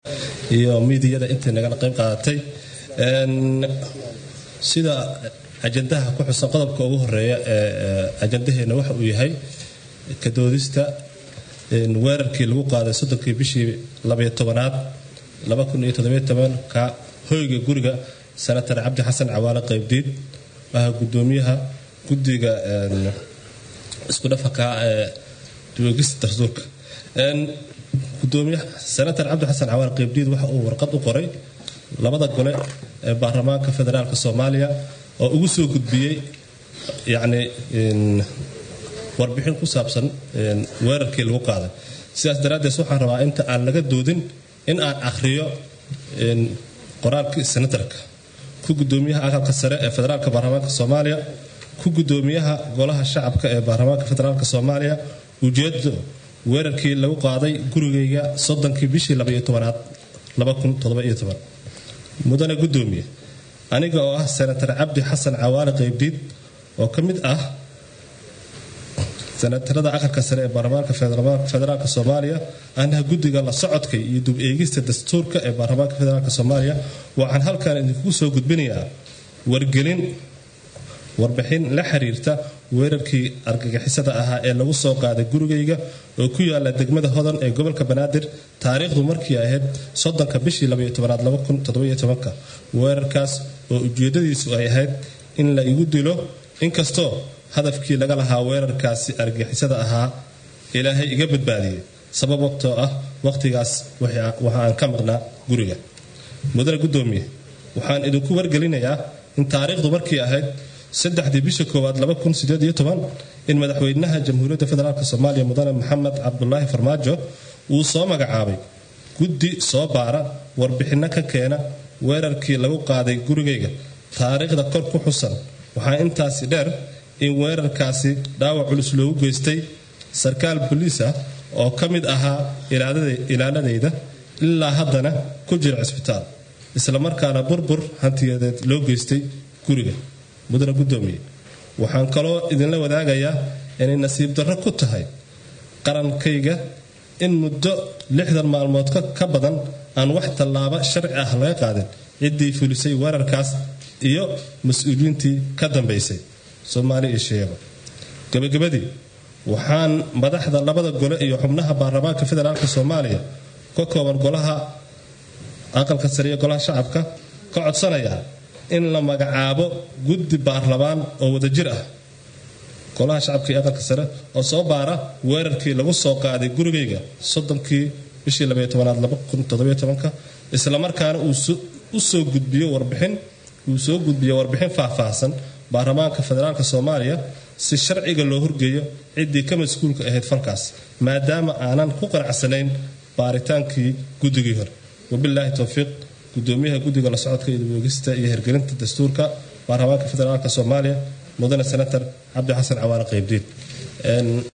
iyo miidiyada intay nagala qayb qaadatay sida ajandaha ku xusan qodobka ugu horeeya ee ajandaheena waxa uu yahay kadoodista weerarkii lagu qaaday soddonkii bishii labayo tobanaad ka hoyga guriga senatar cabdi xasan cawaale qaybdiid aha gudoomiyaha guddiga isku dhafanka ee duwegista dastuurka gudoomiyaha senatar cabdi xasan cawaale qaybdiid waxa uu warqad u qoray labada gole ee baarlamaanka federaalk soomaaliya oo ugu soo gudbiyey yacni warbixin ku saabsan weerarkii lagu qaaday sidaas daraaddeed waxaan rabaa inta aan laga doodin in aan akhriyo qoraalkii senatarka ku gudoomiyaha aqalka sare ee federaalka baarlamaanka soomaaliya ku gudoomiyaha golaha shacabka ee baarlamaanka federaalk soomaaliya ujeedo weerarkii lagu qaaday gurigayga soddonkii bishii labaiyo tobanaad mudane gudoomiye aniga oo ah senatar cabdi xasan cawaale qaybdiid oo ka mid ah senatarada aqalka sare ee baarlamaanka federaalk soomaaliya anaha guddiga la socodka iyo dub eegista dastuurka ee baarlamaanka federaalk soomaaliya waxaan halkan idinkugu soo gudbinayaa wargelin warbixin la xiriirta weerarkii argagixisada ahaa ee lagu soo qaaday gurigayga oo ku yaala degmada hodan ee gobolka banaadir taariikhdu markii ahayd soddonka bishii labayotoanaad weerarkaas oo ujeedadiisu ay ahayd in la igu dilo inkastoo hadafkii laga lahaa weerarkaasi argagixisada ahaa ilaahay iga badbaadiyey sababtoo ah waqhtigaas waxa aan ka maqnaa guriga mudane gudoomiye waxaan idinku wargelinayaa in taariikhdu markii ahayd saddexdii bisha koowaad in madaxweynaha jamhuuriyadda federaalk soomaaliya mudane maxamed cabdulaahi farmaajo uu soo magacaabay guddi soo baara warbixinno ka keena weerarkii lagu qaaday gurigayga taariikhda kor ku xusan waxaa intaasi dheer in weerarkaasi dhaawac culus loogu geystay sarkaal boliis ah oo ka mid ahaa ilaaladayda ilaa haddana ku jira cisbitaal islamarkaana burbur hantiyadeed loo geystay guriga mudane gudoomiye waxaan kaloo idinla wadaagayaa inay nasiib darro ku tahay qarankayga in muddo lixdan maalmood ka badan aan wax tallaabo sharci ah laga qaadin ciddii fulisay weerarkaas iyo mas-uuliyiintii ka dambaysay soomaali iyo sheeba gabagabadii waxaan madaxda labada gole iyo xubnaha baarlamaanka federaalk soomaaliya ka kooban golaha aqalka sare iyo golaha shacabka ka codsanayaa in la magacaabo guddi baarlamaan oo wadajir ah golaha shacabka iyo aqalka sare oo soo baara weerarkii lagu soo qaaday gurigayga soddonkii bishii labayotoanaad islamarkaana uu u soo gudbiyo warbixin uu soo gudbiyo warbixin faahfaahsan baarlamaanka federaalk soomaaliya si sharciga loo horgeeyo ciddii ka mas-uulka ahayd falkaas maadaama aanan ku qanacsanayn baaritaankii guddigii hore wabilaahi towfiiq gudoomiyaha guddiga la socodka iyo daboogista iyo hirgelinta dastuurka baarlamaanka federaalk soomaaliya mudane senator cabdi xasan cawaale qaybdiid